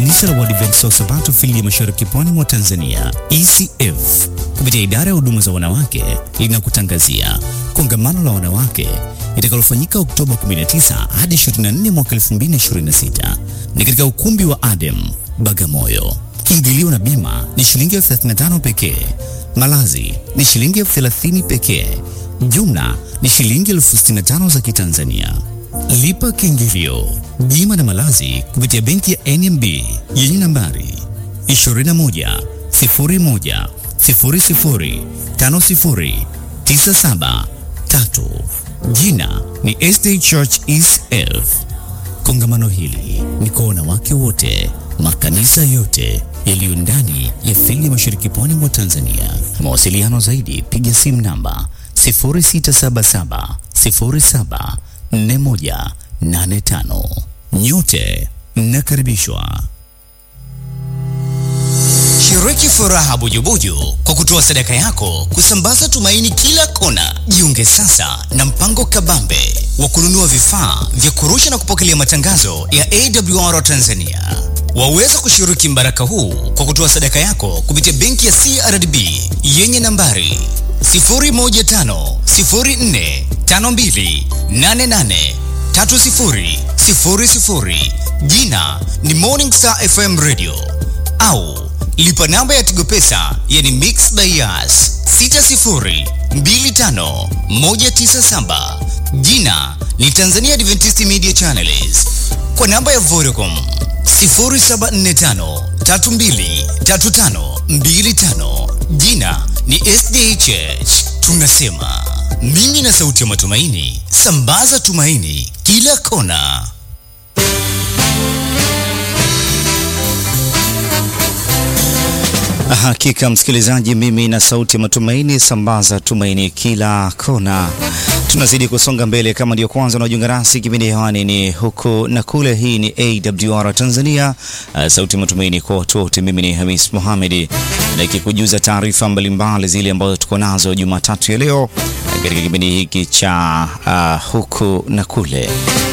Kanisa la Waadventista wa Sabato fili ya Mashariki Pwani mwa Tanzania, ECF, kupitia idara ya huduma za wanawake linakutangazia kongamano la wanawake litakalofanyika Oktoba 19 hadi 24 mwaka 2026 ni katika ukumbi wa Adem Bagamoyo. Kiingilio na bima ni shilingi elfu 35 pekee. Malazi ni shilingi elfu 30 pekee. Jumla ni shilingi elfu 65 za Kitanzania. Lipa kiingilio, bima na malazi kupitia benki ya NMB yenye nambari 21 01 00 50 97 3. Jina ni SD Church ECF. Kongamano hili ni kwa wanawake wote, makanisa yote yaliyo ndani ya fili ya Mashariki Pwani mwa Tanzania. Mawasiliano zaidi, piga simu namba 0677 07 4185. Nyote mnakaribishwa. Shiriki furaha bujubuju kwa kutoa sadaka yako kusambaza tumaini kila kona. Jiunge sasa na mpango kabambe wa kununua vifaa vya kurusha na kupokelea matangazo ya AWR Tanzania. Waweza kushiriki mbaraka huu kwa kutoa sadaka yako kupitia benki ya CRDB yenye nambari 0150452883000 jina ni Morning Star FM Radio au lipa namba ya Tigo Pesa yani Mix by Yas 6025197 jina ni Tanzania Adventist Media Channels kwa namba ya Vodacom 0745323525 jina ni SDA Church. Tunasema mimi na sauti ya matumaini, sambaza tumaini kila kona. Hakika msikilizaji, mimi na sauti ya matumaini, sambaza tumaini kila kona. Tunazidi kusonga mbele. Kama ndio kwanza unajiunga nasi, kipindi hewani ni huku na kule. Hii ni AWR Tanzania, uh, sauti ya matumaini kwa watu wote. Mimi ni Hamis Mohamedi na ikikujuza taarifa mbalimbali zile ambazo tuko nazo Jumatatu ya leo katika kipindi hiki cha uh, huku na kule.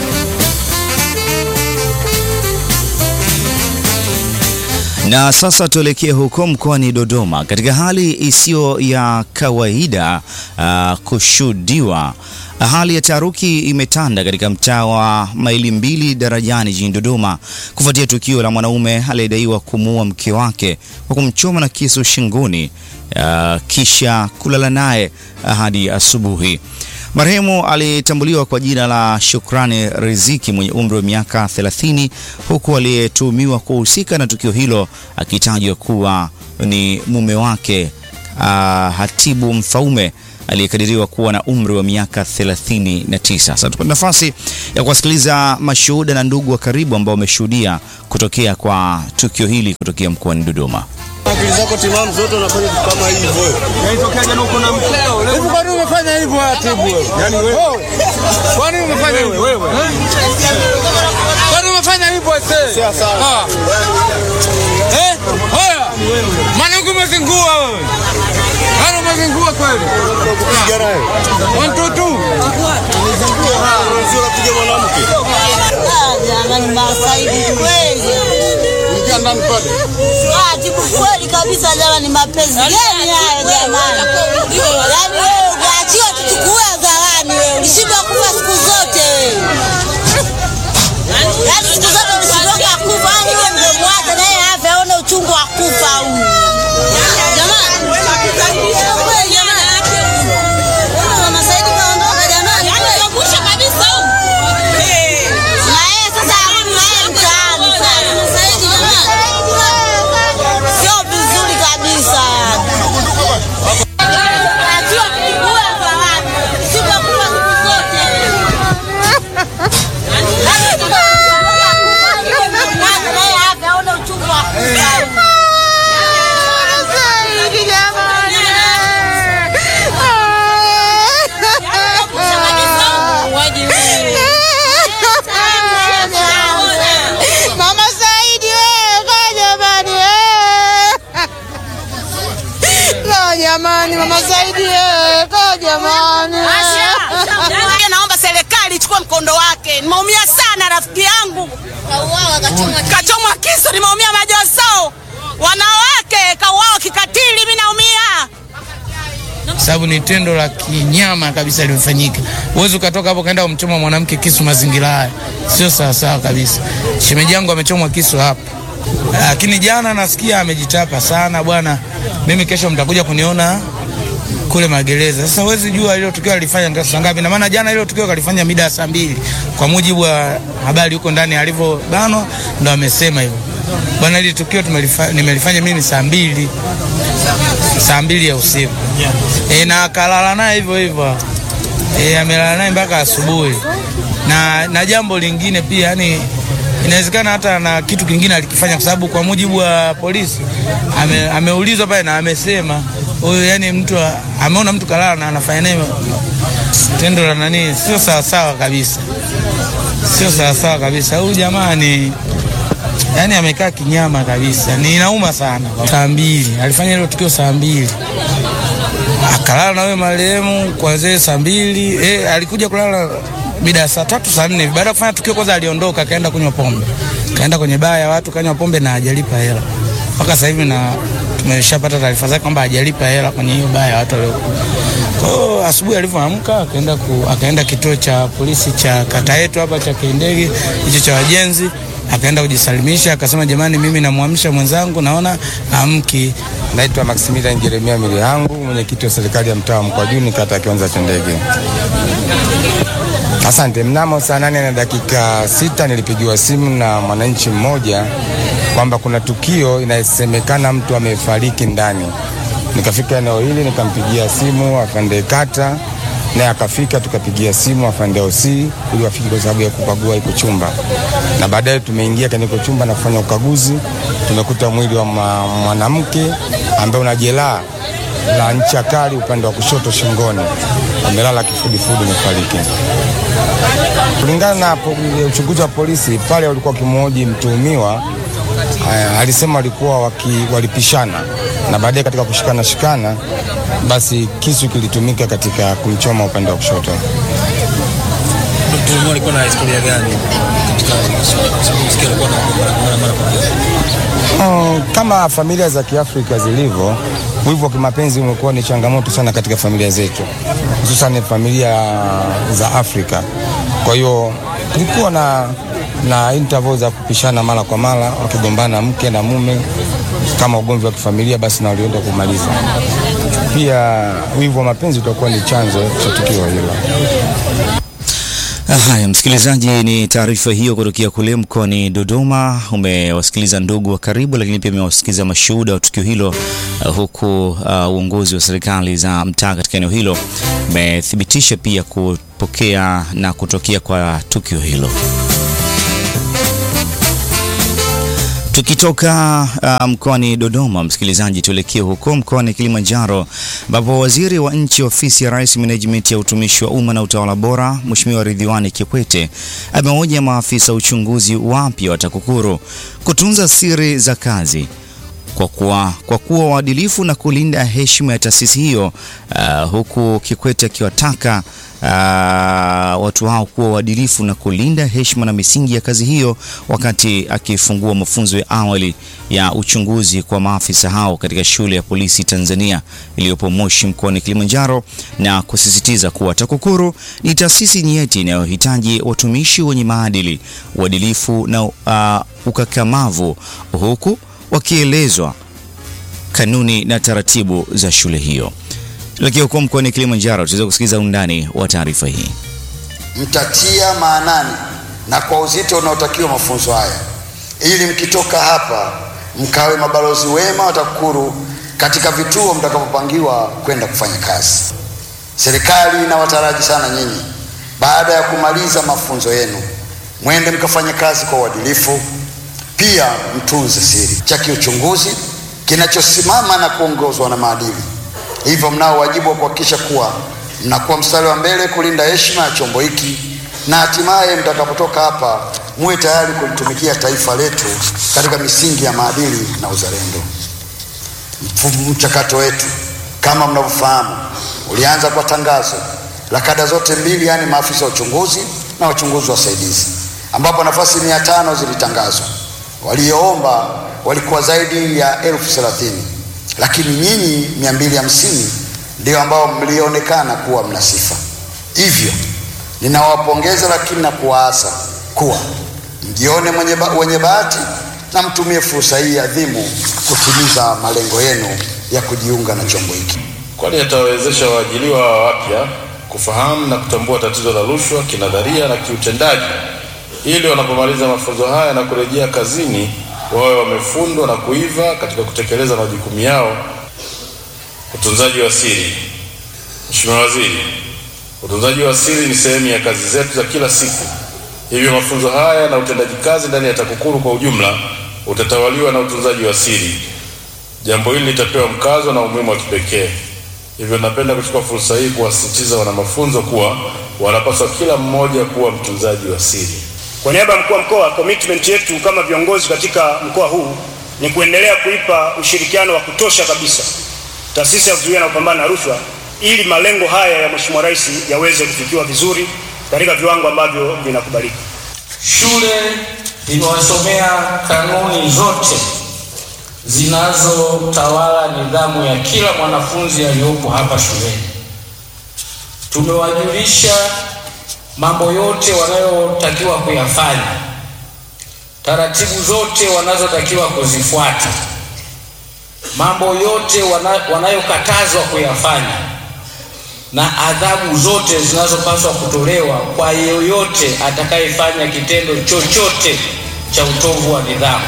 Na sasa tuelekee huko mkoani Dodoma katika hali isiyo ya kawaida uh, kushuhudiwa. Hali ya taharuki imetanda katika mtaa wa Maili Mbili Darajani jijini Dodoma kufuatia tukio la mwanaume aliyedaiwa kumuua mke wake kwa kumchoma na kisu shingoni uh, kisha kulala naye hadi asubuhi. Marehemu alitambuliwa kwa jina la Shukrani Riziki mwenye umri wa miaka 30 huku aliyetuhumiwa kuhusika na tukio hilo akitajwa kuwa ni mume wake uh, Hatibu Mfaume aliyekadiriwa kuwa na umri wa miaka 39. Sasa tupata nafasi ya kuwasikiliza mashuhuda na ndugu wa karibu ambao wameshuhudia kutokea kwa tukio hili kutokea mkoani Dodoma. Akili zako timamu zote unafanya vitu kama hivyo. Yaitokea jana uko na mkeo leo. Hivi kwa nini umefanya hivyo Atibu wewe? Yaani wewe. Kwa nini umefanya hivyo? Wewe. Kwa nini umefanya hivyo ese? Sio sawa. Eh? Haya. Mwanangu umezingua wewe. Hana umezingua kweli. Kupiga naye. One two two. Sio kupiga mwanamke. Jamani, masaidi kweli. Ingia ndani pale. Ah, tibu kweli kabisa jamani, mapenzi gani haya jamani? Yaani wewe unaachiwa tuchukue hadharani wewe, ulishindwa kufa siku zote wewe. Yaani siku zote ulishindwa kufa, au wewe ndio mwache naye afe aone uchungu wa kufa huyu. Jamani, kweli jamani. Wewe Mama Saidi kaondoka jamani. Na yeye sasa arudi na yeye mtaani sasa. Mama Saidi jamani. Sio vizuri kabisa yani. Achiwa kuchukua hadharani. Usishindwe kufa siku zote. Mwache naye afe aone uchungu wa kufa. Mama Saidi wewe, kaa jamani wewe. Kaa jamani Mama Saidi wewe, kaa jamani. Naomba serikali ichukue mkondo wake. Nimeumia sana rafiki yangu. Kachomwa kisu, nimeumia sababu ni tendo la kinyama kabisa limefanyika. Huwezi ukatoka hapo kaenda kumchoma mwanamke kisu mazingira haya, sio sawasawa kabisa. Shemeji yangu amechomwa kisu hapa, lakini jana nasikia amejitapa sana bwana. Mimi kesho mtakuja kuniona kule magereza. Sasa huwezi jua hilo tukio alifanya ndio saa ngapi, na maana jana hilo tukio kalifanya mida ya saa mbili kwa mujibu wa habari huko ndani alivyobanwa, ndo amesema hivyo bwana. Hili tukio tumelifa, nimelifanya mimi saa mbili saa mbili ya usiku e, na akalala naye hivyo hivyo e, amelala naye mpaka asubuhi. Na, na jambo lingine pia yani inawezekana hata na kitu kingine alikifanya, kwa sababu kwa mujibu wa polisi ame, ameulizwa pale na amesema huyu, yani mtu a- ameona mtu kalala na anafanya naye tendo la nani, sio sawasawa kabisa, sio sawasawa kabisa. Huyu jamaa ni yani amekaa kinyama kabisa, ni inauma sana. Saa mbili alifanya hilo tukio saa mbili akalala na wewe marehemu kuanzia saa mbili eh, alikuja kulala mida ya saa tatu saa nne baada ya kufanya tukio. Kwanza aliondoka akaenda kunywa pombe, kaenda kwenye baa ya watu kanywa pombe na hajalipa hela mpaka sasa hivi, na tumeshapata taarifa zake kwamba hajalipa hela kwenye hiyo baa ya watu waliokuwa. Kwa hiyo asubuhi alivyoamka akaenda ku, akaenda kituo cha polisi cha kata yetu hapa cha Kindege hicho cha wajenzi akaenda kujisalimisha, akasema jamani, mimi namwamsha mwenzangu, naona amki. Naitwa Maximilian Jeremia Milihangu, mwenyekiti wa serikali ya mtaa wa Mkwajuni, kata ya Kiwanja cha Ndege. Asante. Mnamo saa nane na dakika sita nilipigiwa simu na mwananchi mmoja kwamba kuna tukio inasemekana mtu amefariki ndani. Nikafika eneo hili nikampigia simu afande kata, naye akafika, tukapigia simu afande OC ili wafike kwa sababu ya kukagua iko chumba, na baadaye tumeingia kwenye iko chumba na kufanya ukaguzi. Tumekuta mwili wa ma- mwanamke ambaye una jeraha la ncha kali upande wa kushoto shingoni, amelala kifudifudi, amefariki. Kulingana na po- uchunguzi wa polisi pale walikuwa wakimhoji mtuhumiwa eh, alisema walikuwa waki, walipishana na baadaye katika kushikana shikana, basi kisu kilitumika katika kumchoma upande wa kushoto. Mtuhumiwa alikuwa na historia gani katika msikia alikuwa na mara mara kwa mara? Mm, kama familia za Kiafrika zilivyo, wivu wa kimapenzi umekuwa ni changamoto sana katika familia zetu, hususan familia za Afrika. Kwa hiyo kulikuwa na na interval za kupishana mara kwa mara, wakigombana mke na mume, kama ugomvi wa kifamilia, basi na walienda kumaliza. Pia wivu wa mapenzi utakuwa ni chanzo cha tukio hilo. Haya, msikilizaji, ni taarifa hiyo kutokea kule mkoani Dodoma. Umewasikiliza ndugu wa karibu, lakini pia umewasikiliza mashuhuda wa tukio hilo, uh, huku uh, uongozi wa serikali za mtaa katika eneo hilo umethibitisha pia kupokea na kutokea kwa tukio hilo. Tukitoka uh, mkoani Dodoma, msikilizaji, tuelekee huko mkoani Kilimanjaro ambapo waziri wa nchi ofisi ya Rais Menejimenti ya utumishi wa umma na utawala bora Mheshimiwa Ridhiwani Kikwete ameonya maafisa uchunguzi wapya wa TAKUKURU kutunza siri za kazi kwa kuwa, kwa kuwa waadilifu na kulinda heshima ya taasisi hiyo uh, huku Kikwete akiwataka uh, watu hao kuwa waadilifu na kulinda heshima na misingi ya kazi hiyo wakati akifungua mafunzo ya awali ya uchunguzi kwa maafisa hao katika shule ya polisi Tanzania iliyopo Moshi mkoani Kilimanjaro na kusisitiza kuwa TAKUKURU ni taasisi nyeti inayohitaji watumishi wenye maadili, uadilifu na uh, ukakamavu huku wakielezwa kanuni na taratibu za shule hiyo. Lakini huko mkoani Kilimanjaro tutaweza kusikiliza undani wa taarifa hii. mtatia maanani na kwa uzito unaotakiwa mafunzo haya ili mkitoka hapa mkawe mabalozi wema wa TAKUKURU katika vituo mtakapopangiwa kwenda kufanya kazi. Serikali inawataraji sana nyinyi, baada ya kumaliza mafunzo yenu, mwende mkafanye kazi kwa uadilifu, pia mtunze siri cha kiuchunguzi kinachosimama na kuongozwa na maadili. Hivyo mnao wajibu wa kuhakikisha kuwa mnakuwa mstari wa mbele kulinda heshima ya chombo hiki na hatimaye mtakapotoka hapa muwe tayari kulitumikia taifa letu katika misingi ya maadili na uzalendo. Mfu- Mchakato wetu kama mnavyofahamu ulianza kwa tangazo la kada zote mbili, yaani maafisa wa uchunguzi na wachunguzi wasaidizi, ambapo nafasi mia tano zilitangazwa. Walioomba walikuwa zaidi ya elfu thelathini lakini nyinyi mia mbili hamsini ndio ambao mlionekana kuwa mna sifa. Hivyo ninawapongeza, lakini na kuwaasa kuwa mjione mwenye ba, wenye bahati na mtumie fursa hii adhimu kutimiza malengo yenu ya kujiunga na chombo hiki. kwani yatawawezesha waajiliwa wapya kufahamu na kutambua tatizo la rushwa kinadharia na kiutendaji, ili wanapomaliza mafunzo haya na kurejea kazini wawe wamefundwa na kuiva katika kutekeleza majukumu yao. Utunzaji wa siri. Mheshimiwa Waziri, utunzaji wa siri ni sehemu ya kazi zetu za kila siku, hivyo mafunzo haya na utendaji kazi ndani ya TAKUKURU kwa ujumla utatawaliwa na utunzaji wa siri. Jambo hili litapewa mkazo na umuhimu wa kipekee. Hivyo napenda kuchukua fursa hii kuwasisitiza wana mafunzo kuwa wanapaswa kila mmoja kuwa mtunzaji wa siri. Kwa niaba ya mkuu wa mkoa, commitment yetu kama viongozi katika mkoa huu ni kuendelea kuipa ushirikiano wa kutosha kabisa taasisi ya kuzuia na kupambana na rushwa ili malengo haya ya Mheshimiwa Rais yaweze kufikiwa vizuri katika viwango ambavyo vinakubalika. Shule imewasomea kanuni zote zinazotawala nidhamu ya kila mwanafunzi aliyopo hapa shuleni. Tumewajulisha mambo yote wanayotakiwa kuyafanya, taratibu zote wanazotakiwa kuzifuata, mambo yote wana, wanayokatazwa kuyafanya na adhabu zote zinazopaswa kutolewa kwa yeyote atakayefanya kitendo chochote cha utovu wa nidhamu.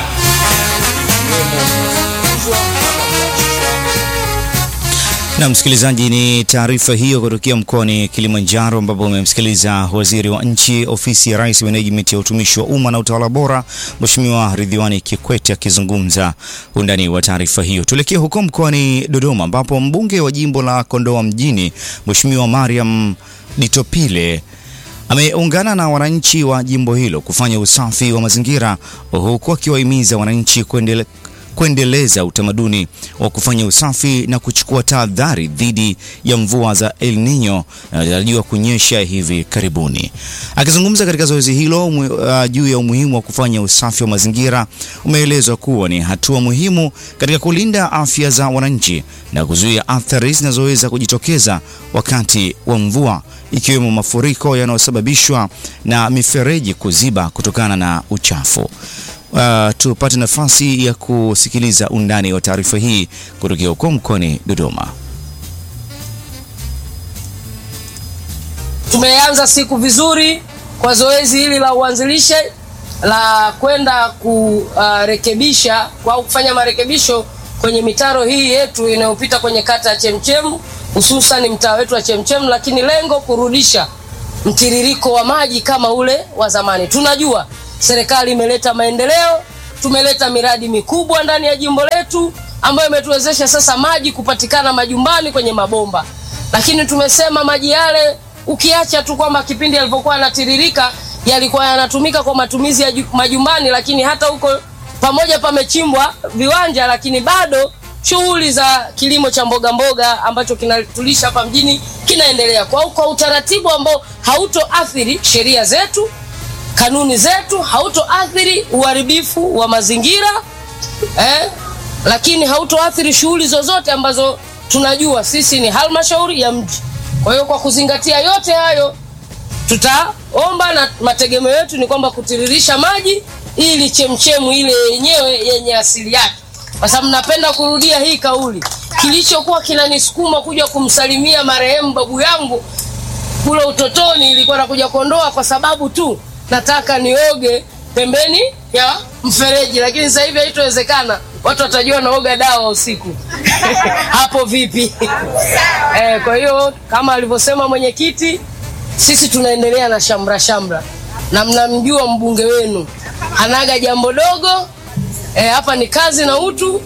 Na msikilizaji, ni taarifa hiyo kutokea mkoani Kilimanjaro, ambapo umemsikiliza waziri wa nchi ofisi ya Rais, Menejimenti ya utumishi wa umma na utawala bora, Mheshimiwa Ridhiwani Kikwete akizungumza undani wa taarifa hiyo. Tuelekee huko mkoani Dodoma, ambapo mbunge wa jimbo la Kondoa mjini Mheshimiwa Mariam Ditopile ameungana na wananchi wa jimbo hilo kufanya usafi wa mazingira huku akiwahimiza wananchi kuendele kuendeleza utamaduni wa kufanya usafi na kuchukua tahadhari dhidi ya mvua za El Nino inayotarajiwa kunyesha hivi karibuni. Akizungumza katika zoezi hilo uh, juu ya umuhimu wa kufanya usafi wa mazingira, umeelezwa kuwa ni hatua muhimu katika kulinda afya za wananchi na kuzuia athari zinazoweza kujitokeza wakati wa mvua, ikiwemo mafuriko yanayosababishwa na mifereji kuziba kutokana na uchafu. Uh, tupate nafasi ya kusikiliza undani wa taarifa hii kutokea huko mkoani Dodoma. Tumeanza siku vizuri kwa zoezi hili la uanzilishe la kwenda kurekebisha uh, au kufanya marekebisho kwenye mitaro hii yetu inayopita kwenye kata ya Chemchem, hususan mtaa wetu wa Chemchem, lakini lengo kurudisha mtiririko wa maji kama ule wa zamani. Tunajua serikali imeleta maendeleo, tumeleta miradi mikubwa ndani ya jimbo letu ambayo imetuwezesha sasa maji kupatikana majumbani kwenye mabomba, lakini tumesema maji yale ukiacha tu kwamba kipindi yalivyokuwa yanatiririka yalikuwa yanatumika kwa matumizi ya majumbani, lakini hata huko pamoja pamechimbwa viwanja, lakini bado shughuli za kilimo cha mboga mboga ambacho kinatulisha hapa mjini kinaendelea kwa, kwa utaratibu ambao hautoathiri sheria zetu kanuni zetu, hautoathiri uharibifu wa mazingira eh, lakini hautoathiri shughuli zozote ambazo tunajua sisi ni halmashauri ya mji. Kwa hiyo kwa kuzingatia yote hayo, tutaomba na mategemeo yetu ni kwamba kutiririsha maji ili chemchemu ile yenyewe yenye asili yake, kwa sababu napenda kurudia hii kauli, kilichokuwa kinanisukuma kuja kumsalimia marehemu babu yangu kule utotoni ilikuwa nakuja Kondoa kwa sababu tu nataka nioge pembeni ya mfereji, lakini sasa hivi haitowezekana. Watu watajua naoga dawa usiku hapo vipi? Eh, kwa hiyo kama alivyosema mwenyekiti, sisi tunaendelea na shamra shamra, na mnamjua mbunge wenu hanaga jambo dogo. Eh, hapa ni kazi na utu.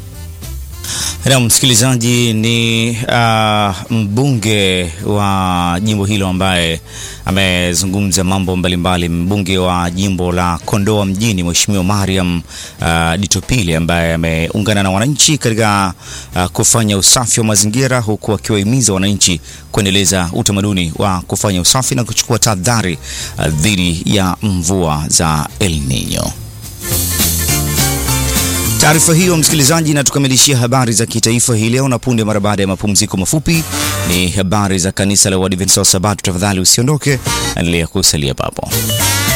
Na msikilizaji, ni uh, mbunge wa jimbo hilo ambaye amezungumza mambo mbalimbali, mbunge wa jimbo la Kondoa mjini Mheshimiwa Mariam uh, Ditopile ambaye ameungana na wananchi katika uh, kufanya usafi wa mazingira huku akiwahimiza wananchi kuendeleza utamaduni wa kufanya usafi na kuchukua tahadhari uh, dhidi ya mvua za El Nino. Taarifa hiyo msikilizaji, inatukamilishia habari za kitaifa hii leo, na punde mara baada ya mapumziko mafupi ni habari za kanisa la Waadventista wa Sabato. Tafadhali usiondoke, endelea kusalia papo.